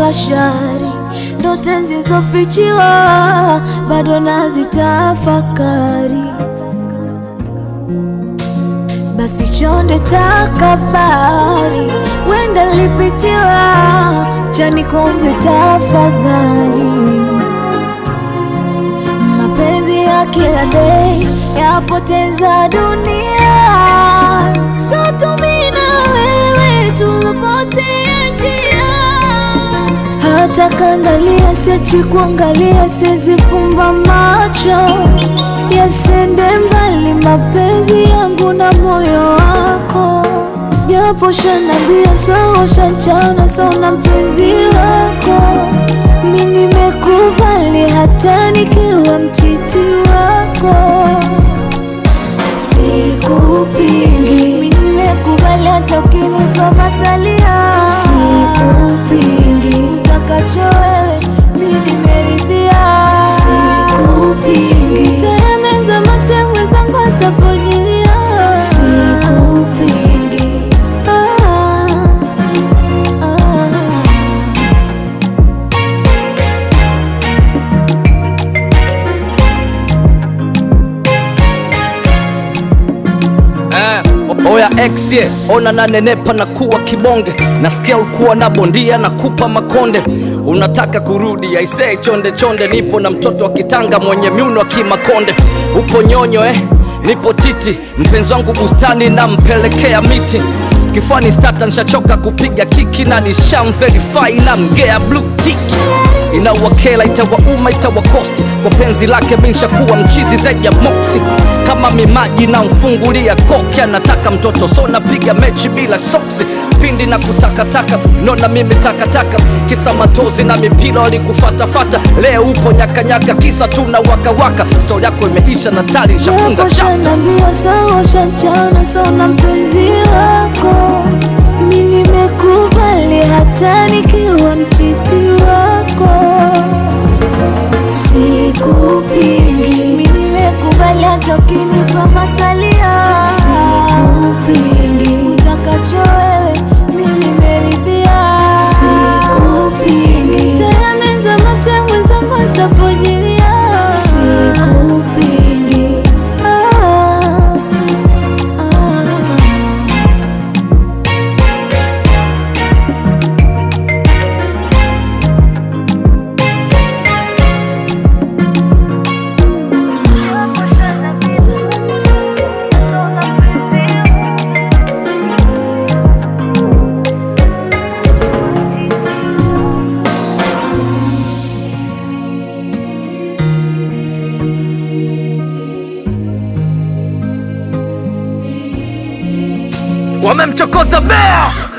bashari, ndo tenzi zofichiwa, bado nazitafakari. Basi chonde takabari, wenda lipitiwa, chani kombe tafadhali. Mapenzi ya kila day yapoteza dunia, satumi na wewe tulopotea njia. Hata kandalia siachi kuangalia, siwezi fumba macho yasende mbali mapenzi yangu na moyo wako, japo shanambia sawa, shanchana sauna mpenzi wako, mi nimekubali hata nikiwa mchiti wako, sikupingi, mi nimekubali hata ukinipa masalia, sikupingi, utakacho wewe mi nimeridhia, sikupingi, tayameza mate mwenzangu atapojilia, sikupingi, ah, ah. Eh, oya ex ye, ona nanenepa na kuwa kibonge, nasikia ulikuwa na bondia na kupa makonde, unataka kurudi aisee, chonde chonde, nipo na mtoto wa kitanga mwenye miuno wa kimakonde, upo nyonyo eh, nipo titi, mpenzi wangu bustani nampelekea miti kifani stata, nshachoka kupiga kiki na nishamverify na mgea blue tick inawakela itawauma itawakosti kwa penzi lake minshakuwa mchizi zaidi ya moksi kama mimaji na mfungulia koki anataka mtoto so napiga mechi bila soksi pindi na kutakataka nona mimi takataka kisa matozi na mipira walikufatafata leo upo nyakanyaka kisa tu na wakawaka stori yako imeisha na tari nshafunga Japo chapta shanambia sawa, shanchana sauna mpenzi wako, mi nimekubali hata nikiwa mchiti wako, sikupingi, mi nimekubali hata ukinipa masalia, sikupingi, utakacho wewe mi nimeridhia, sikupingi, tayameza mate mwenzangu atapojilia, sikupingi, ah, ah. wamemchokoza bea